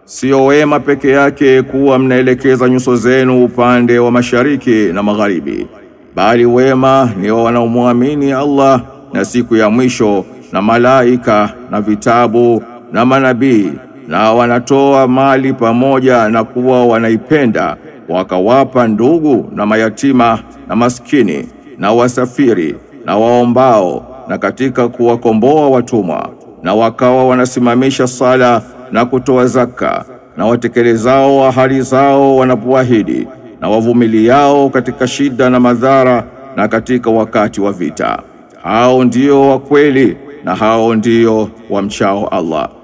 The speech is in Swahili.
sio wema peke yake kuwa mnaelekeza nyuso zenu upande wa mashariki na magharibi, bali wema ni wa wanaomwamini Allah na siku ya mwisho na malaika na vitabu na manabii na wanatoa mali pamoja na kuwa wanaipenda wakawapa ndugu na mayatima na maskini na wasafiri na waombao na katika kuwakomboa watumwa na wakawa wanasimamisha sala na kutoa zaka na watekelezao ahadi zao wanapoahidi na wavumiliao katika shida na madhara na katika wakati wa vita. Hao ndio wa kweli na hao ndio wamchao Allah.